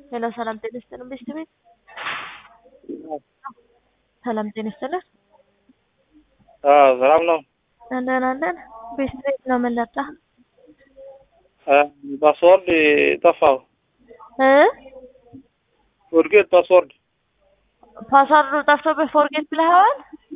ሄሎ ሰላም ጤና ይስጥልን ቤስት ቤት ሰላም ጤና ይስጥልን ሰላም ነው። ደህና ነን። ቤስት ቤት ነው የምንለጣ ፓስወርድ ጠፋው። እ ፎርጌት ፓስወርድ ፓስዋርዱ ጠፍቶብህ ፎርጌት ብለኸዋል?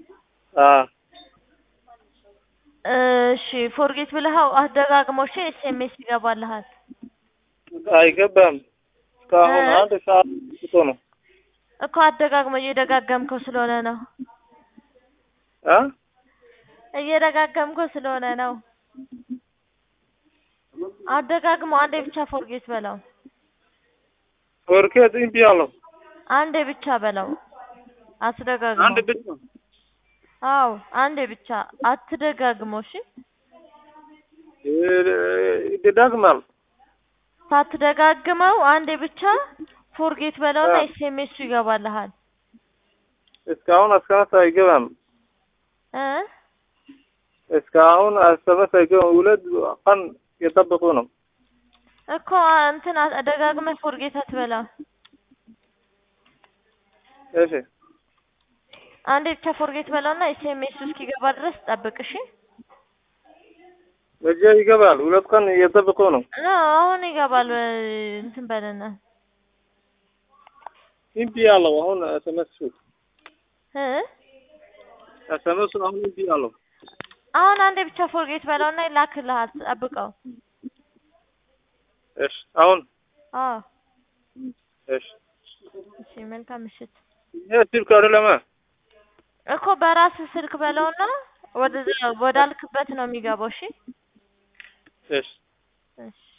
እሺ ፎርጌት ብለኸው አደጋግሞ እሺ ኤስኤምኤስ ይገባልሃል። አይገባም። እስካሁን እ? አንድ ሰዓት ስቶ ነው እኮ አደጋግሞ እየደጋገምከው ስለሆነ ነው። እ? እየደጋገምከው ስለሆነ ነው። አደጋግሞ አንዴ ብቻ ፎርጌት በለው። ፎርጌት እምቢ አለው። አንዴ ብቻ በለው። አትደጋግመው። አንድ ብቻ አዎ አንዴ ብቻ አትደጋግመው። እሺ ይደጋግማል። ሳትደጋግመው አንዴ ብቻ ፎርጌት በለውና አ። ኤስኤምኤሱ ይገባልሃል። እስካሁን አስከመስ አይገባም። እ እስካሁን አስከመስ አይገባም። ሁለት ቀን የጠበቁ ነው። እኮ እንትን አ- ደጋግመህ ፎርጌት አትበላ። እሺ አንዴ ብቻ ፎርጌት በለውና ኤስኤምኤሱ እስኪገባ ድረስ ጠብቅ። እሺ መቼ ይገባል? ሁለት ቀን እየጠበቁ ነው። ኖ አሁን ይገባል። እ፣ እንትን በልና እምቢ አለው። አሁን ኤስኤምኤስ እ ኤስኤምኤስ አሁን እምቢ አለው። አሁን አንዴ ብቻ ፎርጌት በለውና ይላክልሃል። ጠብቀው። እሺ አሁን አዎ እሺ እሺ፣ መልካም ምሽት። ይሄ ስልክ አይደለም። እኮ በራስህ ስልክ በለውና ወደ ወዳልክበት ነው የሚገባው። እሺ እሺ እሺ